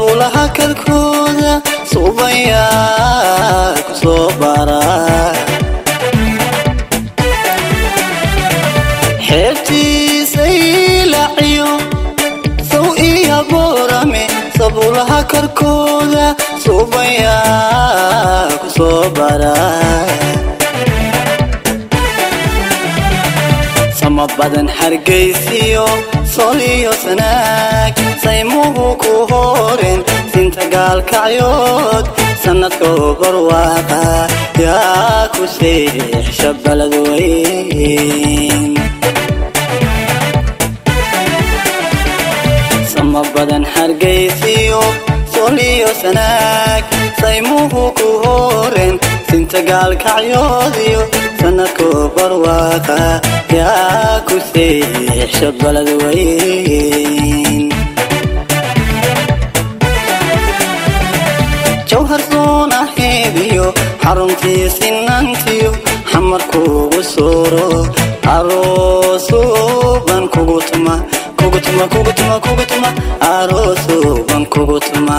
sabulaha kalkooda suubayaa ku soo bara xeebtiisay laciyo saw iyo boorame sabulaha karkooda suubayaa ku soo bara sama badan hargaysiyo soliyo sanaag saymuhu ku horen sinta gaalkacyood sanadkoo barwaaqa yaa ku seexsha balad weyn sama badan hargaysiyo soliyo sanaag saymuhu ku horen sinta gaalkacyoodiyo sanadkoo barwaaqa yaa ku seexsha balad weyn jawhar soonaheediyo xaruntii sinantiyo xamarkuugu sooro aroosuuban kugu tuma kugu tuma kugu tuma kugu tuma aroosuuban kugu tuma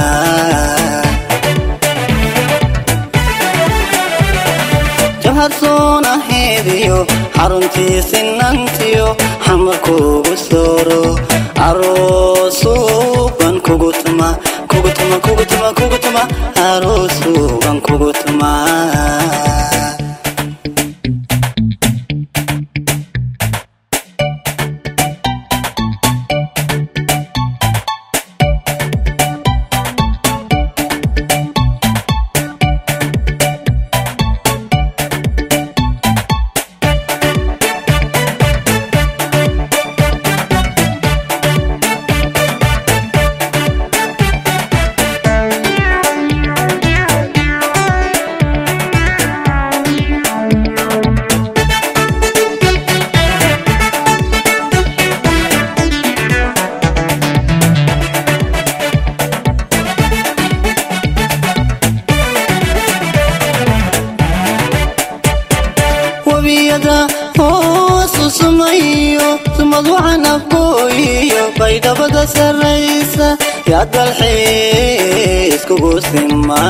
jawhar soonaheediyo xaruntii sinantiyo xamarkuugu sooro aroosuuban kugu tuma kugu tuma kugu tuma kugu tuma aroosuuban kugu tuma webiyada hoosu sumayo sumad waxaan afgooyiyo baydhabada sarraysa yaa dalxiis kugu sima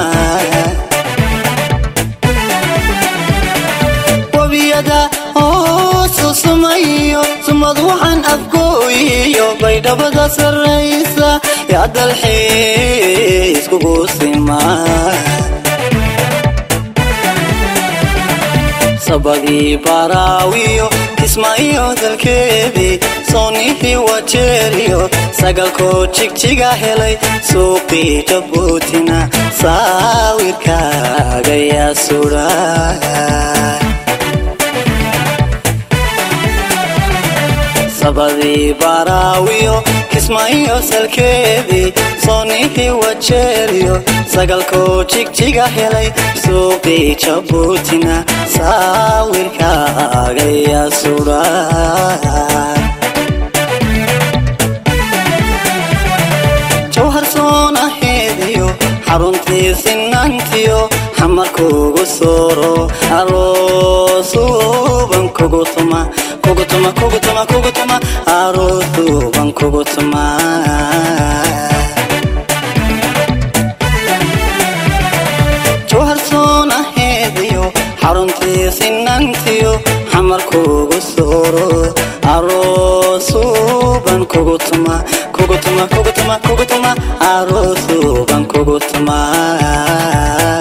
webiyada hoosu sumayo sumad waxaan afgooyiyo baydhabada sarraysa yaa dalxiis kugu sima sabadii baraawiyo kismaayo dalkeedii soonihii wajeeriyo sagalkoo jigjiga helay suuqii jabuutina saawirkaaga yaa sudha sabadii baraawiyo kismaayo salkeedii soonihii wajeeriyo sagalkoo jigjiga helay suuqii jabuutina saawirkaaga yaa sudha jawhar soonaheediyo xaruntii sinantiyo xamarkuugu sooro aroosuuban kugu tuma kugu tuma kugu tuma kugu tuma aroosuuban kugu tuma jawhar soonaheediyo xaruntii sinantiyo xamarkuugu sooro aroosuuban kugu tuma kugu tuma kugu tuma kugu tuma aroosuuban kugu tuma